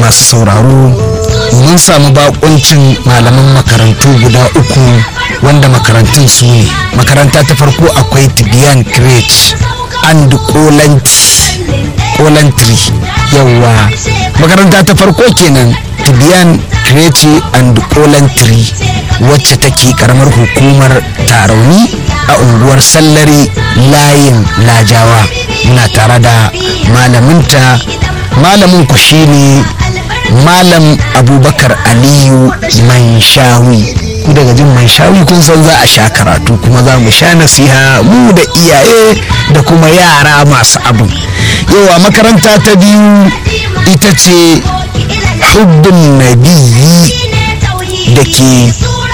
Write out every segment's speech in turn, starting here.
masu sauraro mun samu bakuncin malaman makarantu guda uku wanda makarantun su ne makaranta ta farko akwai tibiyan crèche and kolantri yawa makaranta ta farko kenan tibiyan crèche and kolantri wacce take karamar hukumar tarauni a unguwar sallari layin lajawa muna tare da malaminta malamin ku shine malam abubakar aliyu manshawi ku daga jin manshawi kun san za a sha karatu kuma za mu sha nasiha mu da iyaye da kuma yara masu abu yawa makaranta ta biyu ita ce hubbin nabiyyi da ke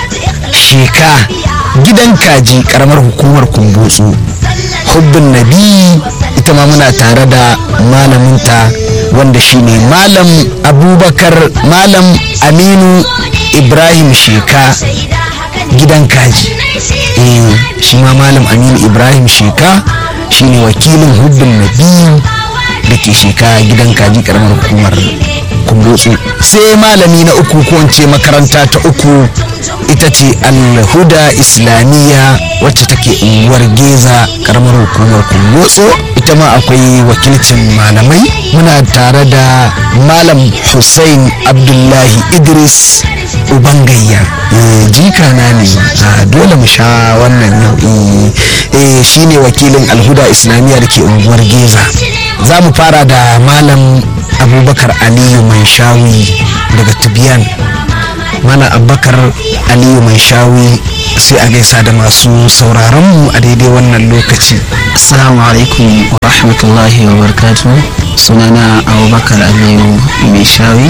sheka gidan kaji karamar hukumar kumbutsu hubbin nabi ita ma muna tare da malaminta wanda shine malam abubakar malam aminu ibrahim sheka gidan kaji eh shi ma malam aminu ibrahim sheka shine wakilin hubbin nabi da ke sheka gidan kaji karamar hukumar kumbutsu sai malami na uku ko makaranta ta uku ita ce alhuda islamiyya wacce take unguwar geza karamar hukumar kumbotso ita ma akwai wakilcin malamai muna tare da malam hussein abdullahi idris ubangayya jika na ne dole mu sha wannan yau shine wakilin alhuda islamiyya da ke unguwar geza za mu fara da malam abubakar aliyu mai shawi daga tibiyan mana abubakar aliyu mai shawi sai a gaisa da masu sauraron mu a daidai wannan lokaci assalamu alaikum wa rahmatullahi wa barakatu sunana abubakar aliyu mai shawi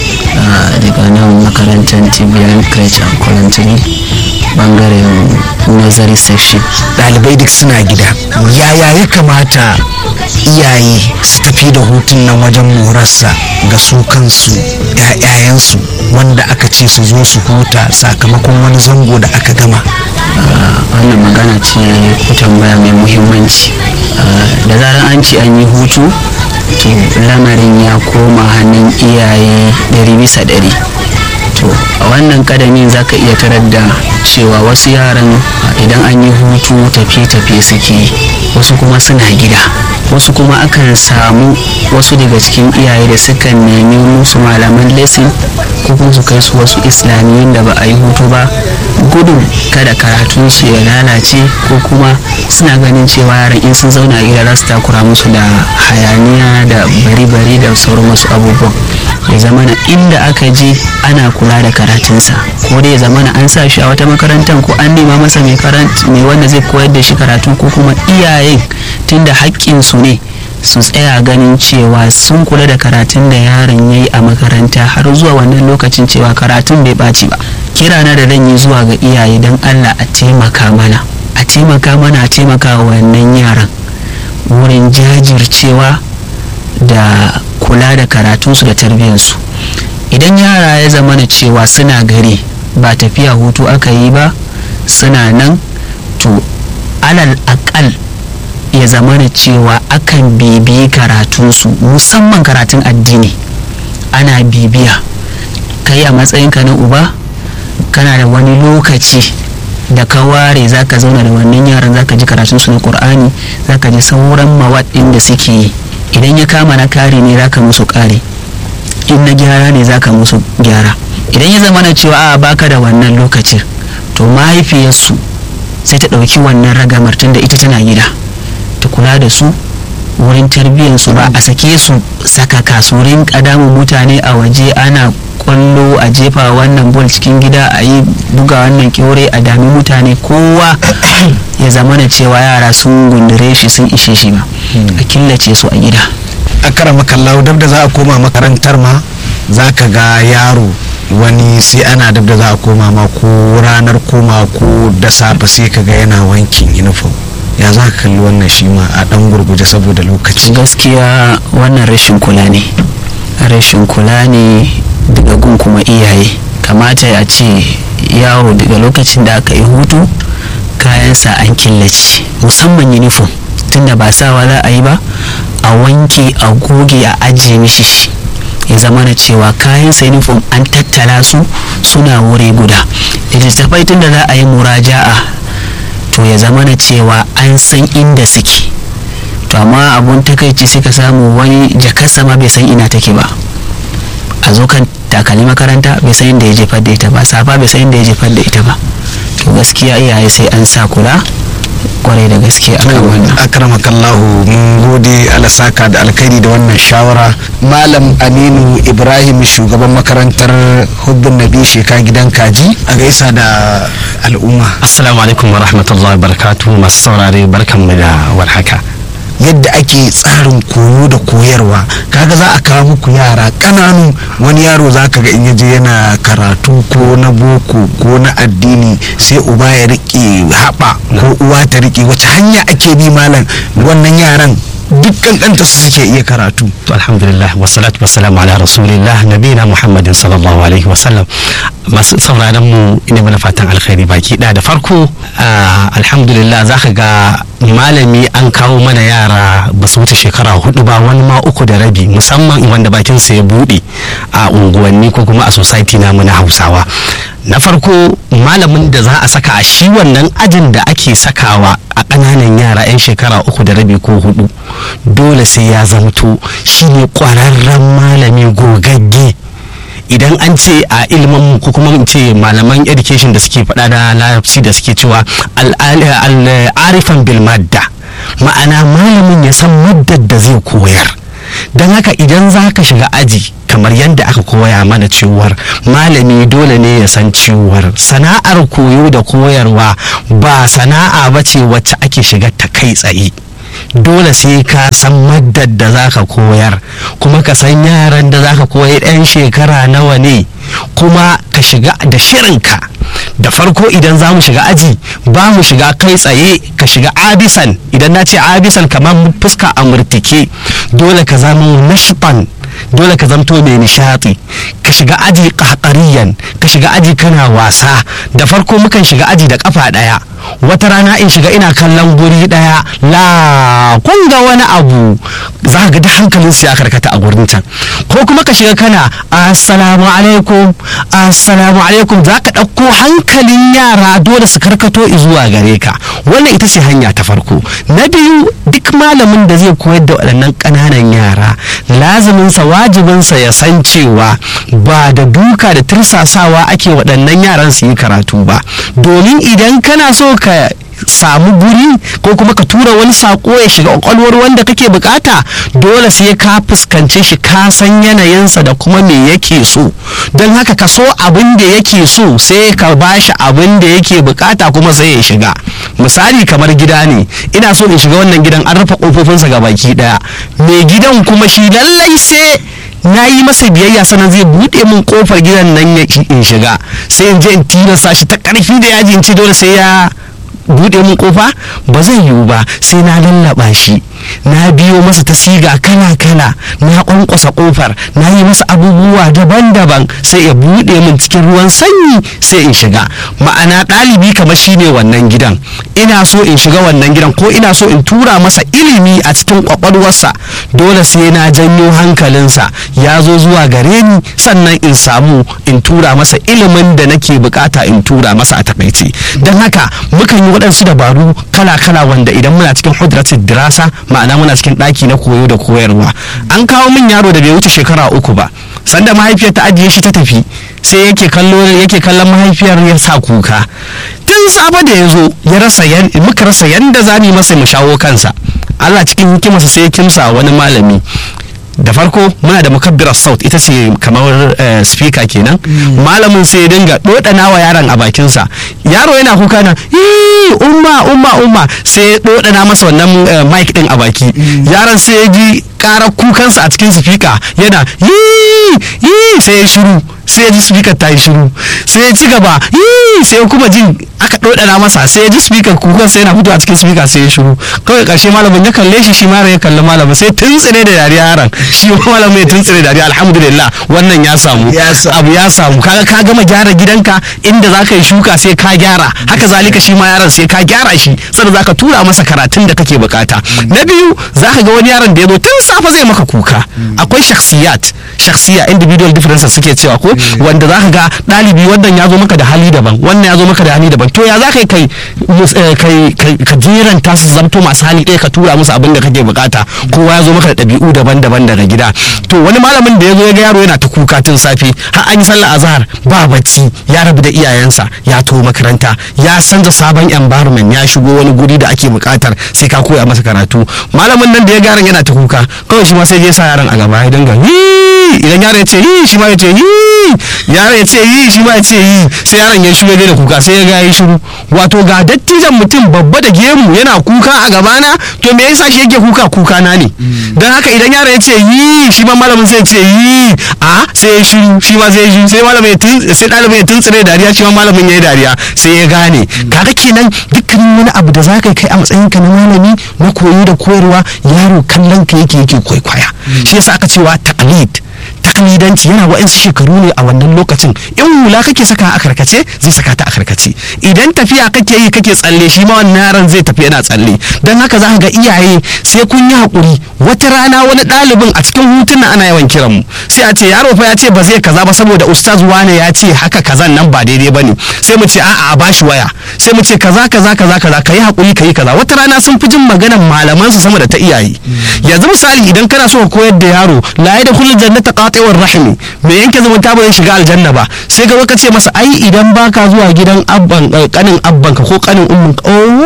daga nan makarantar tibiyan crèche and colantry bangaren nazari section ɗalibai duk suna gida yaya ya kamata iyaye su tafi da hutun nan wajen morarsa ga su kansu ‘ya'yayensu wanda aka ce su zo su huta sakamakon wani zango da aka gama wannan magana ce ku tambaya mai muhimmanci da zarar an ce an yi hutu to lamarin ya koma hannun iyaye ɗari bisa ɗari to a wannan kadamin za ka iya tarar da cewa wasu yaran idan an yi hutu tafiye-tafiye suke wasu kuma suna gida wasu kuma akan samu wasu daga cikin iyaye da sukan nemi musu malaman lesson ko kuma su kai su wasu islamiyyun da ba a yi hutu ba gudun kada karatun su ya lalace ko kuma suna ganin cewa yaran in sun zauna a gida za su takura musu da hayaniya da bari-bari da sauran wasu abubuwan ya zamana inda aka je ana kula da karatunsa ko dai ya zamana an sa shi a wata makarantar ko an nema masa mai wanda zai koyar da shi karatu ko kuma iyayen tunda haƙƙinsu ne su tsaya ganin cewa sun kula da karatun da yaron ya yi a makaranta har zuwa wannan lokacin cewa karatun bai ɓaci ba kira na da zan yi zuwa ga iyaye don allah a taimaka mana a taimaka mana a taimaka wa wannan yaran wurin jajircewa da kula da karatunsu da tarbiyyarsu idan yara ya zama na cewa suna gari ba tafiya hutu aka yi ba suna nan to alal akal ya zama na cewa akan bibiyi karatunsu musamman karatun addini ana bibiya kai a matsayinka na uba kana da wani lokaci da ka ware za ka zauna da wannan yaran za ka ji karatunsu na ƙur'ani za ka ji sauran mawaɗin da suke yi idan ya kama na kare ne za ka musu kare in na gyara ne za ka musu gyara idan ya zama na cewa a baka da wannan lokacin to mahaifiyarsu sai ta ɗauki wannan ragamar tun da ita tana gida ta kula da su wurin tarbiyyarsu ba a sake su saka kasurin ƙadamun mutane a waje ana kwallo a jefa wannan bol cikin gida a yi buga wannan kyaure a dami mutane kowa ya zama na cewa yara sun gundure shi sun ishe shi ba a killace su a gida a kara makallau dab da za a koma makarantar ma za ka ga yaro wani sai ana dab da za a koma ma ko ranar koma ko da safe sai ka ga yana wankin uniform ya za ka kalli wannan shi ma a dan gurguje saboda lokaci gaskiya wannan rashin kula ne rashin kula ne daga gun kuma iyaye kamata ya ce yaro daga lokacin da aka yi hutu kayansa an killace musamman uniform tunda ba sawa za a yi ba a wanke a goge a ajiye mishi shi ya zama na cewa kayan sa uniform an tattala su suna wuri guda littattafai tun da za a yi muraja'a to ya zama na cewa an san inda suke to amma abun takaici sai ka samu wani jakarsa ma bai san ina take ba a zo kan takali makaranta bai san inda ya jefar da ita ba safa bai san inda ya jefar da ita ba to gaskiya iyaye sai an sa kula kwarai da gaske akan wannan akramakallahu mun gode alasaka da alkhairi da wannan shawara malam aminu ibrahim shugaban makarantar hubbun nabi sheka gidan kaji a gaisa da al'umma assalamu alaikum wa rahmatullahi wa barakatuhu masu saurare barkanmu da warhaka yadda ake tsarin koyo da koyarwa kaga za a kawo muku yara ƙananu wani yaro za ka ga in yaje yana karatu ko na boko ko na addini sai uba ya riƙe haɓa ko uwa ta riƙe wace hanya ake bi malam wannan yaran duk kankanta su suke iya karatu to alhamdulillah wassalatu wassalamu ala rasulillah nabina muhammadin sallallahu alaihi wasallam masu sauraron mu ina mana fatan alkhairi baki da da farko alhamdulillah zaka ga malami an kawo mana yara ba su wuce shekara hudu ba wani ma uku da rabi musamman wanda bakin sa ya bude a unguwanni ko kuma a society namu na hausawa na farko malamin da za a saka a shi wannan ajin da ake sakawa a ƙananan yara 'yan shekara uku da rabi ko hudu dole sai ya zamto shine ƙwararren malami gogagge idan an ce a ilimin ko kuma in ce malaman education da suke faɗa da larabci da suke cewa al'arifan bil madda ma'ana malamin ya san maddar da zai koyar don haka idan za ka shiga aji kamar yadda aka koya mana cewar malami dole ne ya san cewar sana'ar koyo da koyarwa ba sana'a ba ce wacce ake shiga ta kai tsaye dole sai ka san maddar da za ka koyar kuma ka san yaran da za ka koyar 'yan shekara nawa ne kuma ka shiga da shirinka da farko idan za mu shiga aji ba mu shiga kai tsaye ka shiga abisan idan na ce abisan kamar fuska a murtike dole ka zama nashban dole ka zamto mai nishati ka shiga aji ƙaƙariyan ka shiga aji kana wasa da farko mukan shiga aji da kafa ɗaya wata rana in shiga ina kallon guri ɗaya la kun ga wani abu za ga da hankalin su ya karkata a gurin can ko kuma ka shiga kana assalamu alaikum assalamu alaikum za ka ɗauko hankalin yara dole su karkato zuwa gare ka wannan ita ce hanya ta farko na biyu duk malamin da zai koyar da waɗannan ƙananan yara laziminsa wajibinsa ya san cewa ba da duka da tursasawa ake waɗannan yaran su yi karatu ba domin idan kana so ka samu guri ko kuma ka tura wani sako ya shiga kwakwalwar wanda kake bukata dole sai ka fuskance shi ka san yanayinsa da kuma me yake so don haka ka so abin da yake so sai ka bashi abin da yake bukata kuma sai ya shiga misali kamar gida ne ina so in shiga wannan gidan an rufe kofofinsa ga baki daya mai gidan kuma shi lallai sai na yi masa biyayya sannan zai buɗe min kofar gidan nan ya in shiga sai in je in tilasta shi ta ƙarfi da yaji in ce dole sai ya buɗe min kofa ba zai yiwu ba sai na lallaba shi na biyo masa ta siga kala kala na kwankwasa kofar na yi masa abubuwa daban-daban sai ya buɗe min cikin ruwan sanyi sai in shiga ma'ana ɗalibi kamar shine wannan gidan ina so in shiga wannan gidan ko ina so in tura masa ilimi a cikin kwakwalwarsa dole sai na janyo hankalinsa ya zo zuwa gare ni sannan in samu in tura masa ilimin da nake bukata in tura masa a takaice don haka mukan yi waɗansu dabaru kala-kala wanda idan muna cikin hudratin dirasa ma'ana muna cikin ɗaki na koyo da koyarwa an kawo min yaro da bai wuce shekara uku ba sanda mahaifiyar ta ajiye shi ta tafi sai yake kallo yake kallon mahaifiyar ya sa kuka tun safe da ya zo ya rasa muka rasa yanda za mu yi masa mu shawo kansa Allah cikin hikimarsa sai ya kimsa wani malami da farko muna da mukabbirar saut ita ce kamar speaker kenan malamin sai ya dinga dodana wa yaron a bakinsa yaro yana kuka na umma umma umma sai ya dodana masa wannan mic din a baki yaron sai ya ji karar kukansa a cikin speaker yana yi yi sai ya shiru sai ya ji speaker ta yi shiru sai ya ci gaba "Yii!" sai ya kuma jin aka ɗoɗana masa sai ya ji speaker kukan sai yana fito a cikin speaker sai ya shiru kawai ƙarshe malamin ya kalle shi shi ma ya kalli malamin sai tuntsire da dariya yaron shi ma malamin ya tuntsire da dariya alhamdulillah wannan ya samu Ya samu. abu ya samu kaga ka gama gyara gidanka inda za ka yi shuka sai ka gyara haka zalika shi ma yaron sai ka gyara shi sannan za ka tura masa karatun da kake bukata na biyu za ka ga wani yaron da ya zo tun safe zai maka kuka akwai shakhsiyat shakhsiya individual differences suke cewa ko wanda za ka ga ɗalibi wannan ya zo maka da hali daban wannan ya zo maka da hali daban to ya za ka yi kai mus- eh, kai kai- ka jeranta su zamto masu hali ɗaya ka tura musu abin da kake bukata kowa ya zo maka da ɗabi'u daban-daban daga gida to wani malamin da ya zo ya ga yaro yana ta kuka tun safe har an yi sallah azhar ba bacci ya rabu da iyayensa ya to makaranta ya canza sabon environment ya shigo wani guri da ake bukatar sai ka koya masa karatu malamin nan da ya garan yana ta kuka kawai shi ma sai ya sa yaron a gaba ya dinga "Yi!" idan yaron ya ce yi shi ma ya ce yi yaron ya ce yi shi ma ya ce yi sai yaron ya shigo ya daina kuka sai ya ga ya shiru wato ga dattijan mutum babba da gemu yana kuka a gabana to me yasa shi yake kuka kuka na ne dan haka idan yaron ya ce yi shi ma malamin sai ya ce yi a sai ya shiru shi ma sai ya shiru sai malamin ya tun sai ɗalibin ya tuntsire dariya shi ma malamin ya yi dariya sai ya gane kaga kenan dukkanin wani abu da zaka kai a matsayin ka na malami na koyo da koyarwa yaro kallon ka yake yake kwaikwaya shi yasa aka cewa taqlid taklidanci yana wa'insu shekaru ne a wannan lokacin in hula kake saka a karkace zai saka ta a karkace idan tafiya kake yi kake tsalle shi ma wannan yaron zai tafi yana tsalle don haka za ka ga iyaye sai kun yi hakuri wata rana wani ɗalibin a cikin hutun ana yawan kiran mu sai a ce yaro fa ya ce ba zai kaza ba saboda ustaz wane ya ce haka kazan nan ba daidai bane sai mu ce a'a a bashi waya sai mu ce kaza kaza kaza kaza ka yi hakuri ka yi kaza wata rana sun fi jin maganar malaman su sama da ta iyaye yanzu misali idan kana so ka koyar da yaro la ya da kullum jannata qati'ur rahimi mai yanke zumunta ba zai shiga aljanna ba sai ga ka ce masa ai idan baka zuwa gidan abban eh, kanin abbanka ko kanin umminka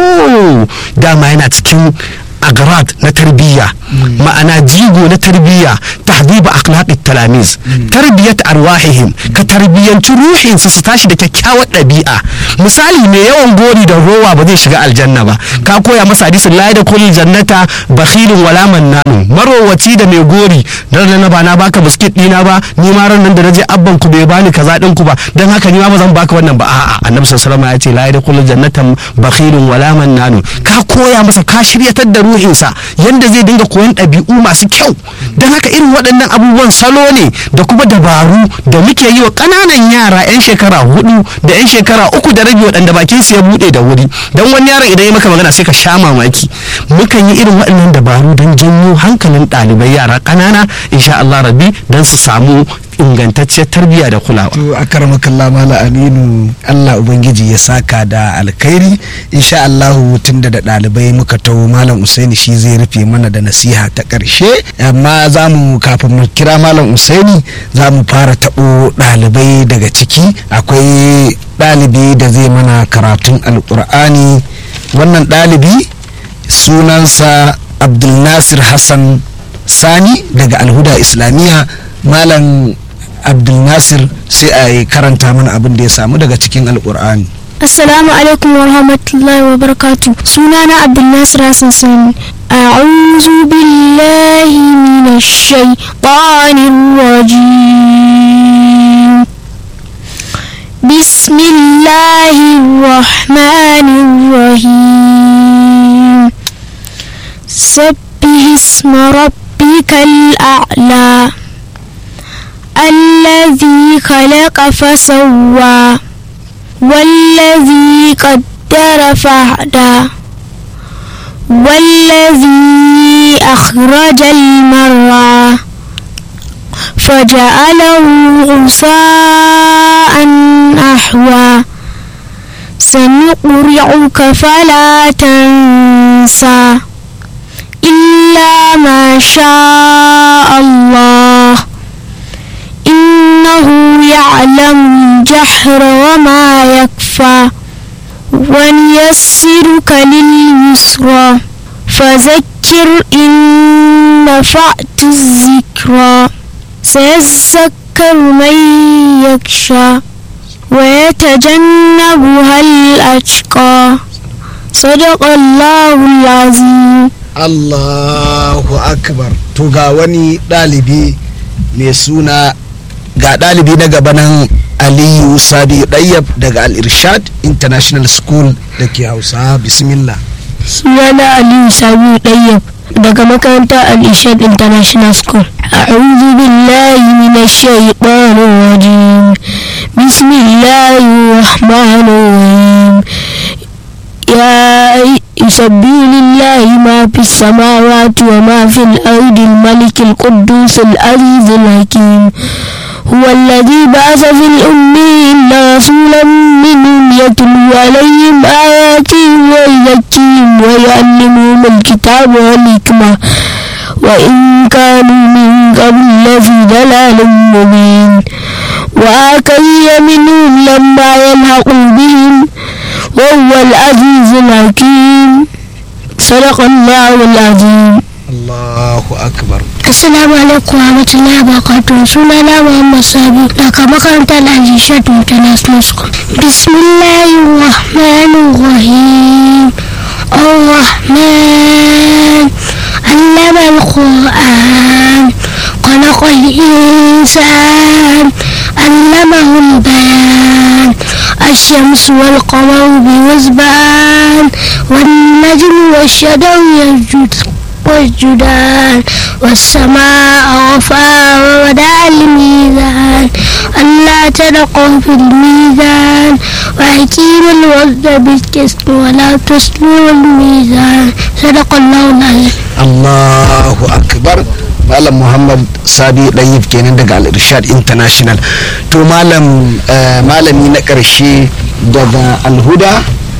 oh dama yana cikin agrad na tarbiyya ma'ana jigo na tarbiyya tahdiba akhlaqit talamiz tarbiyat arwahihim ka tarbiyyanci ruhin su su tashi da kyakkyawar ɗabi'a misali mai yawan gori da rowa ba zai shiga aljanna ba ka koya masa hadisin la da kullu jannata bakhilun wala mannanu marowaci da mai gori dan na ba na baka biskit dina ba ni ma ran nan da naje abban ku bai bani kaza din ku ba dan haka ni ma ba zan baka wannan ba a'a annabi sallallahu alaihi wasallam ya ce la da kullu jannata bakhilun wala mannanu ka koya masa ka shiryatar da ruhinsa yanda zai dinga koyon ɗabi'u masu kyau don haka irin waɗannan abubuwan salo ne da kuma dabaru da muke yi wa ƙananan yara 'yan shekara hudu da 'yan shekara uku da rabi waɗanda bakin su ya buɗe da wuri don wani yaron idan ya maka magana sai ka sha mamaki mukan yi irin waɗannan dabaru don janyo hankalin ɗalibai yara ƙanana insha Allah rabbi don su samu ingantacciyar tarbiyya da kulawa to a karamakallah mala aminu allah ubangiji ya saka da alkhairi insha allahu tunda da ɗalibai muka taho malam usaini shi zai rufe mana da nasiha ta ƙarshe amma za mu kafin mu kira malam usaini za mu fara taɓo ɗalibai daga ciki akwai ɗalibi da zai mana karatun alƙur'ani wannan ɗalibi sunansa abdulnasir hassan sani daga alhuda islamiyya malam abdulnasir sai a yi karanta mana abin da ya samu daga cikin alkur'ani Assalamu alaikum wa rahmatullahi wa barakatu. Sunana Abdulnasir Hassan Sani. A'udhu billahi minash shaitanir rajim. Bismillahir rahmanir rahim. Sabbih isma rabbikal a'la. الذي خلق فسوى والذي قدر فهدى والذي أخرج المرعى فجعله غثاء أحوى سنقرعك فلا تنسى إلا ما شاء الله إنه يعلم الجهر وما يكفى ونيسرك لليسرى فذكر إن نفعت الذكرى سيذكر من يخشى ويتجنبها الأشقى صدق الله العظيم allahu akbar to ga wani ɗalibi mai suna ga ɗalibi na gaba nan aliyu sabi ɗayyab daga al-irshad international school da ke hausa bismillah sunana aliyu sabi ɗayyab daga makarantar al-ishad international school a'udhu billahi minash shaitanir rajim bismillahir rahmanir rahim يا يسبح لله ما في السماوات وما في الأرض الملك القدوس العزيز الحكيم هو الذي بعث في الأمين رسولا منهم يتلو عليهم آياته ويزكيهم ويعلمهم الكتاب والحكمة وإن كانوا من قبل لفي ضلال مبين وآكي منهم لما يلحقوا بهم وهو العزيز الحكيم صدق الله العظيم allahu akbar Assalamu alaikum wa rahmatullahi wa barakatuh. Sunana Muhammad Sabi daga makarantar Al-Ishad International School. Bismillahir Rahmanir Rahim. Ar-Rahman allama al-Qur'an خلق الإنسان علمه البيان الشمس والقمر بحسبان والنجم والشجر يسجد والجدال والسماء رفعها ووضع الميزان ألا تلقوا في الميزان وأقيموا الوزن بالقسط ولا تسلوا الميزان صدق الله العظيم allahu akbar malam muhammad sabi ɗayyib kenan daga al-irshad international to malam eh, malami na ƙarshe daga alhuda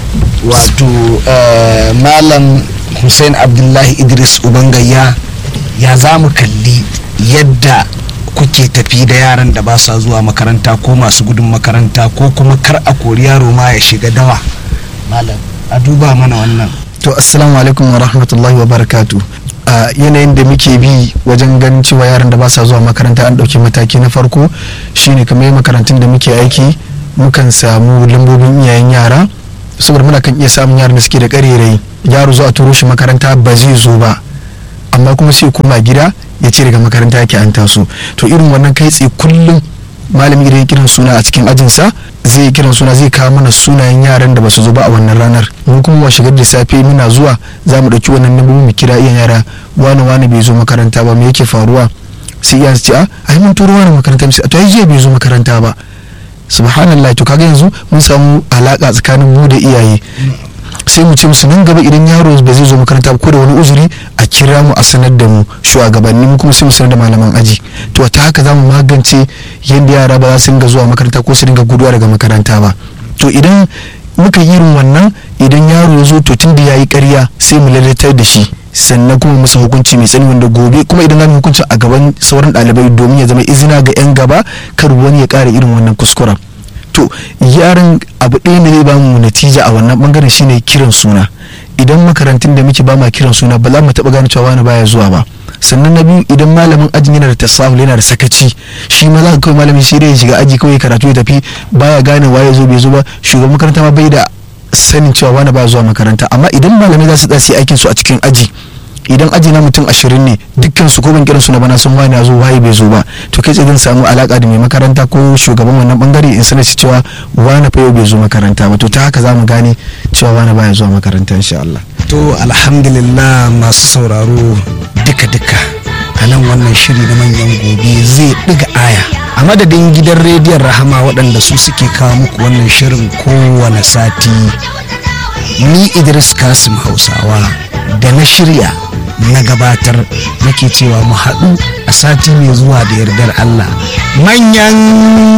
wato eh, malam hussein abdullahi idris ubangayya ya za mu kalli yadda kuke tafi da yaran da ba sa zuwa makaranta ko masu gudun makaranta ko kuma kar a kori yaro ma ya shiga dawa malam a duba mana wannan to assalamu alaikum wa rahmatullahi wa barakatu a yanayin da muke bi wajen ganin cewa yaran da ba sa zuwa makaranta an ɗauki mataki na farko shine kamar makarantun da muke aiki mukan samu lambobin iyayen yara saboda muna kan iya samun yaran da suke da ƙarerai yaro zo a turo shi makaranta ba zai zo ba amma kuma sai koma gida ya ce daga makaranta yake an taso to irin wannan kai tsaye kullum malami idan ya kiran suna a cikin ajinsa zai kiran suna zai kawo mana sunayen yaran da basu zo ba a wannan ranar mun kuma wa shigar da safe muna zuwa za mu ɗauki wannan nambobi mu kira iyan yara wani wani bai zo makaranta ba me yake faruwa sai iyan su ce a ai mun turo wani makaranta misali to ai jiya bai zo makaranta ba subhanallah to kaga yanzu mun samu alaka tsakanin mu da iyaye sai mu ce musu nan gaba idan yaro ba zai zo makaranta ba ko da wani uzuri a kira mu a sanar da mu shugabanni mu kuma sai mu sanar da malaman aji to ta haka za mu magance yadda yara ba za su dinga zuwa makaranta ko su dinga guduwa daga makaranta ba to idan muka yi irin wannan idan yaro ya zo to tun da ya yi karya sai mu lalatar da shi sannan kuma musu hukunci mai tsani wanda gobe kuma idan zamu hukunci a gaban sauran ɗalibai domin ya zama izina ga 'yan gaba kar wani ya ƙara irin wannan kuskuren to yaran abu ɗaya ne zai bamu natija a wannan bangaren shine kiran suna idan makarantun da muke ba ma kiran suna ba za mu taɓa gane cewa wani baya zuwa ba sannan na biyu idan malamin ajin yana da tasahul yana da sakaci shi ma za ka kawai malamin shi ya shiga aji kawai karatu ya tafi baya gane waye zo bai zo ba shugaban makaranta ma bai da sanin cewa wani baya zuwa makaranta amma idan malamai za su tsaya aikin su a cikin aji idan aji na mutum ashirin ne dukkan su ko ban kiran su na bana sun wani ya zo waye bai zo ba to kai tsaye zan samu alaka da mai makaranta ko shugaban wannan bangare in sanar shi cewa wani fa yau bai zo makaranta ba to ta haka za mu gane cewa wani baya zuwa makaranta insha Allah to alhamdulillah masu sauraro duka-duka a nan wannan shiri na manyan gobe zai ɗiga aya a madadin gidan rediyon rahama waɗanda su suke kawo muku wannan shirin kowane sati ni idris kasim hausawa da na shirya na gabatar nake cewa mu haɗu a sati mai zuwa da yardar allah manyan